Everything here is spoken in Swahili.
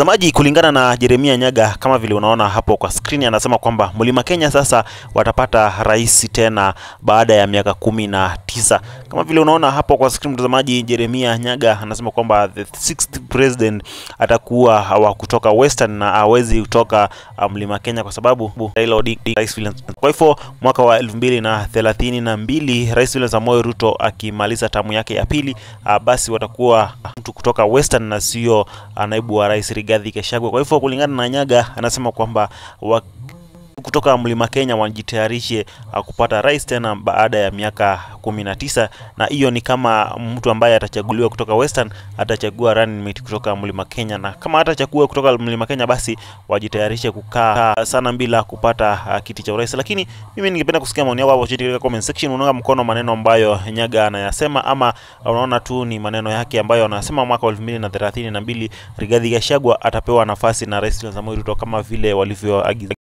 Mtazamaji, kulingana na Jeremia Nyaga, kama vile unaona hapo kwa skrini, anasema kwamba Mlima Kenya sasa watapata rais tena baada ya miaka kumi na tisa. Kama vile unaona hapo kwa skrini, mtazamaji, Jeremia Nyaga anasema kwamba the sixth president atakuwa wa kutoka Western na hawezi kutoka Mlima Kenya kwa sababu Raila Odinga rais William. Kwa hivyo mwaka wa elfu mbili na thelathini na mbili rais William Samoei Ruto akimaliza tamu yake ya pili, basi watakuwa mtu kutoka Western na sio naibu wa rais Rigathi Gachagua. Kwa hivyo kulingana na Nyaga anasema kwamba kutoka Mlima Kenya wajitayarishe kupata rais tena baada ya miaka kumi na tisa, na hiyo ni kama mtu ambaye atachaguliwa kutoka Western atachagua running mate kutoka Mlima Kenya, na kama atachagua kutoka Mlima Kenya basi wajitayarishe kukaa sana bila kupata kiti cha urais. Lakini mimi ningependa kusikia maoni yako hapo chini katika comment section. Unaunga mkono maneno ambayo Nyaga anayasema ama unaona tu ni maneno yake ambayo anasema mwaka wa elfu mbili na thelathini na mbili Rigathi Gachagua atapewa nafasi na rais Samoei Ruto kama vile walivyoagiza